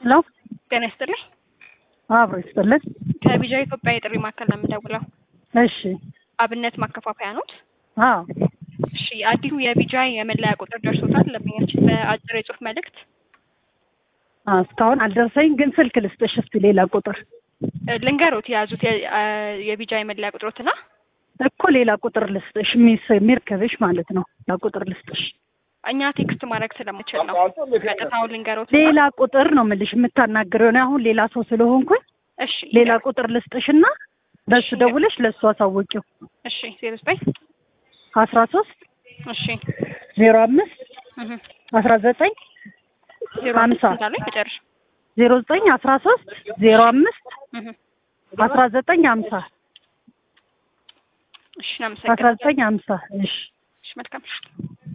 ሄሎ ጤና ይስጥልኝ። አብሮ ይስጥልን። ከቢጃ ኢትዮጵያ የጥሪ ማዕከል ነው የምደውለው። እሺ አብነት ማከፋፈያ ኖት? አዎ እሺ አዲሱ የቢጃ የመለያ ቁጥር ደርሶታል ለምኛችን በአጭር የጽሁፍ መልእክት አ እስካሁን አልደረሰኝ፣ ግን ስልክ ልስጥሽ እስቲ ሌላ ቁጥር እ ልንገሮት የያዙት የ- አ የቢጃ የመለያ ቁጥሮትና እኮ ሌላ ቁጥር ልስጥሽ ሚስ የሚርከብሽ ማለት ነው። ሌላ ቁጥር ልስጥሽ። እኛ ቴክስት ማድረግ ስለምችል ነው ቀጥታውን ልንገሮት። ሌላ ቁጥር ነው የምልሽ የምታናግረው ነው። አሁን ሌላ ሰው ስለሆንኩኝ እሺ ሌላ ቁጥር ልስጥሽና በሱ እሺ። ደውለሽ ለሱ አሳውቂው። እሺ ዜሮ ዘጠኝ አስራ ሶስት እሺ ዜሮ አምስት እህ አስራ ዘጠኝ ዜሮ ሀምሳ ስንት አሉኝ? መጨረሻ ዜሮ ዘጠኝ አስራ ሶስት ዜሮ አምስት እህ አስራ ዘጠኝ ሀምሳ እሺ አስራ እናመሰግናለን። ዘጠኝ ሀምሳ እሺ እሺ መልካም